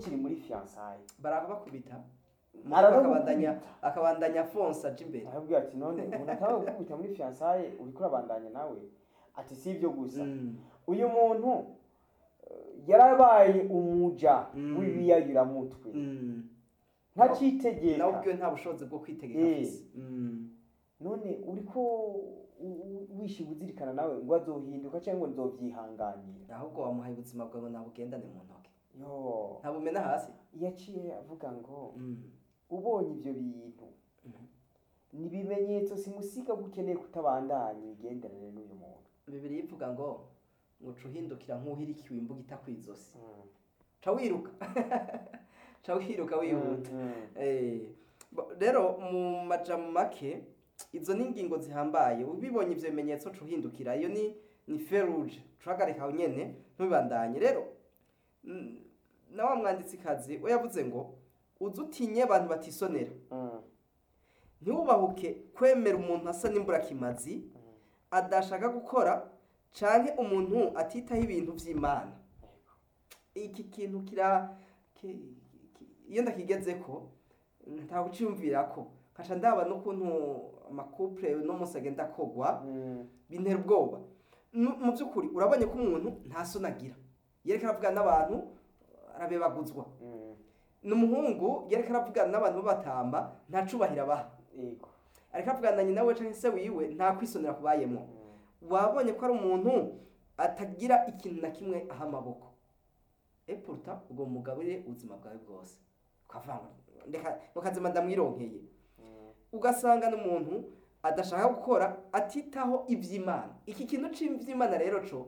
kiri muri fiyansaye barabakubita Arabakubita. akabandanya akabandanya afonsa aja imbere arabwira ati none umuntu ataba gukubita muri fiyansaye uriko urabandanya nawe ati si ibyo gusa Mm. uyu muntu eh, yarabaye umuja Mm. w'ibiyayuramutwe Mm. ntacitegeka nawe ubwiwe nta bushobozi bwo kwitegeka Eh. afise Mm. none uriko u- u- wishiga uzirikana nawe ngo azohinduka cyangwa ngo nzovyihanganira ahubwo wamuhaye ubuzima bwawe nabugendane mu ntoki yo ntabumena hasi yaciye avuga ngo Mm. ubonye ibyo bintu Mhm. ni ibimenyetso simusiga ko ukeneye kutabandanya imigenderanire n'uyu muntu bibiri ivuga ngo nguca uhindukira nk'uhirikiwe imbuga itakwizosi ca wiruka ca wiruka wihuta Mm, mm. Eh, bo- rero mu majambo make izo ni ingingo zihambaye ubibonye ivyo bimenyetso ca uhindukira iyo ni ni feruje cuhagarika aho nyene ntubibandanye rero mm, na wa mwanditsikazi we yavuze ngo uze utinye abantu batisonera Mm, ntiwubahuke kwemera umuntu asa n'imburakimazi adashaka gukora canke umuntu atitaho ibintu vy'imana iki kintu kira ki- ki- iyo ndakigezeko nta kuciyumvira ko nkaca ndaba n'ukuntu amakupure no munsi agenda kogwa mm, bintera ubwoba Nu- mu by'ukuri urabonye ko umuntu nta soni agira yereka aravugana n'abantu arabebaguzwa mm. n'umuhungu yereka aravugana n'abantu b'abatamba nta cubahiro abaha Yego. ariko avugana na nyina we canke se wiwe nta kwisonera kubayemo Mm. wabonye ko ari umuntu atagira ikintu na kimwe aha amaboko epuruta ubwo mugabire ubuzima bwawe bwose ukavuga ngo ndeka mukazima ndamwironkeye Mm. ugasanga n'umuntu adashaka gukora atitaho iby'imana iki kintu cy'iby'imana rero co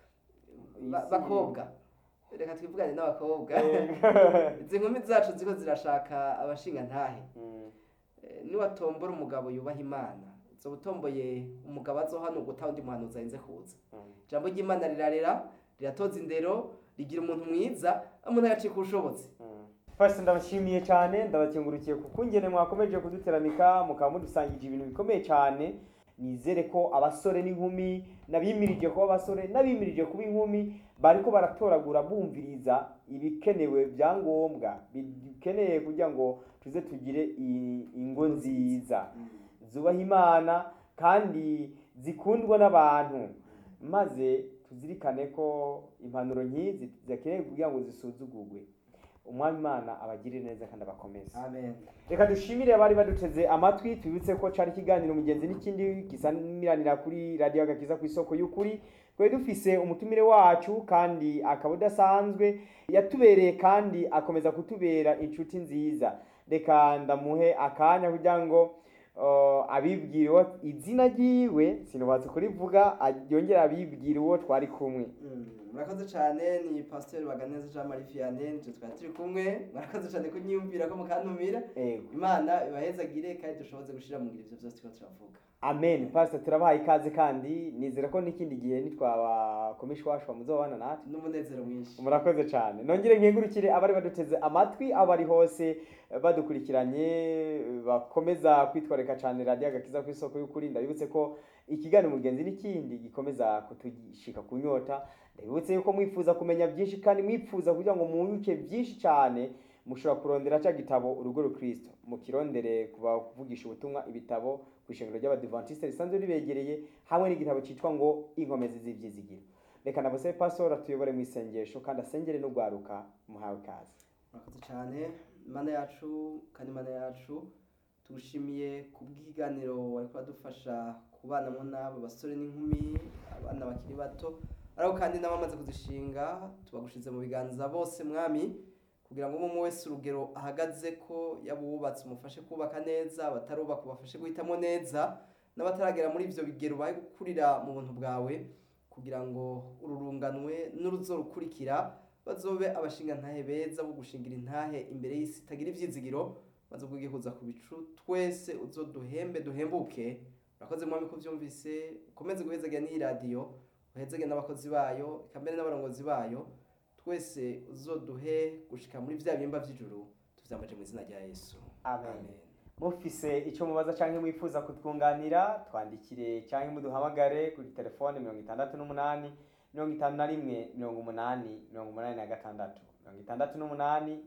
ba- Isi- bakobwa reka twivugane n'abakobwa Yego. izi nkumi zacu ziko zirashaka abashinga ntahe Mm. Eh, niwatombora umugabo yubaha imana zoba utomboye umugabo azohana ugutaha undi muhanuzi arinze kuza Mm. ijambo ry'imana rirarera riratoza indero rigira umuntu mwiza umuntu agacika ubushobozi First ndabashimiye cyane ndabakengurukiye kuko ingene mwakomeje kuduteramika mukaba mudusangije ibintu bikomeye cyane nizere ko abasore n'inkumi n'abimirije kuba abasore n'abimirije kuba inkumi bariko baratoragura bumviriza ibikenewe bya ngombwa bikeneye kugira ngo tuze tugire i- ingo nziza zubaha imana kandi zikundwa n'abantu maze tuzirikane ko impanuro nk'izi zidakeneye kugira ngo zisuzugurwe umwami imana abagirire neza kandi abakomeze amen reka dushimire abari baduteze amatwi tubibutse ko cari ikiganiro mugenzi n'ikindi gisamiranira kuri radiyo agakiza ku isoko y'ukuri twari dufise umutumire wacu kandi akaba udasanzwe yatubereye kandi akomeza kutubera inshuti nziza reka ndamuhe akanya kugira ngo uh, abibwire uwo izina ryiwe sinubatse kurivuga yongera abibwire uwo twari kumwe Mm, murakoze cyane ni pasiteri baganeza jean marie vianney nje twari turi kumwe murakoze cyane kunyiyumvira ko mukantumira Ego. imana ibahezagire kandi dushoboze gushira mu ngiro ivyo byose turiko turavuga amen pastor turabahaye ikaze kandi nizera ko n'ikindi gihe nitwabakomeshi wacu muzobana natwe n'umunezero mwinshi murakoze cyane nongere nkengurukire abari baduteze amatwi aho bari hose eh, badukurikiranye eh, bakomeza kwitwareka cyane radiyo agakiza ku isoko y'ukuri ndabibutse ko ikiganiro mugenzi n'ikindi gikomeza kutugishika ku nyota ndabibutse yuko mwifuza kumenya byinshi kandi mwifuza kugira ngo mwunguke byinshi cyane mushobora kurondera cya gitabo urugo rukristo mukirondere kubavugisha ubutumwa ibitabo ku ishengero ry'abadivantisite risanzwe ribegereye hamwe n'igitabo cyitwa ngo inkomezi z'ibyizigiro reka nabose pastor atuyobore mu isengesho kandi asengere n'ugwaruka muhawe ikaze murakoze cyane imana yacu kandi imana yacu tugushimiye ku bw'iganiro wari kuradufasha kubanamo n'abo basore n'inkumi abana bakiri bato ariko kandi n'abamaze kuzishinga tubagushize mu biganza bose mwami kugira ngo umwe wese urugero ahagaze ko yaba uwubatse umufashe kubaka neza abatarubaka ubafashe guhitamo neza n'abataragera muri ibyo bigero bahe gukurira mu buntu bwawe kugira ngo ururunganwe n'uruzorukurikira bazobe abashinga ntahe beza bo gushingira intahe imbere y'isi itagira ivyizigiro maze ubwigihuza ku bicu twese uzoduhembe duhembuke urakoze mwami ko vyumvise ukomeze guhezagira n'iyi radiyo uhezege n'abakozi bayo eka mbere n'abarongozi bayo twese uzoduhe gushika muri vya bihimba vy'ijuru tuvyambaje mu izina rya yesu Amen. mufise icyo mubaza cyangwa mwifuza kutwunganira twandikire cyangwa muduhamagare kuri telefone mirongo itandatu n'umunani mirongo itanu na rimwe mirongo umunani mirongo umunani na gatandatu mirongo itandatu n'umunani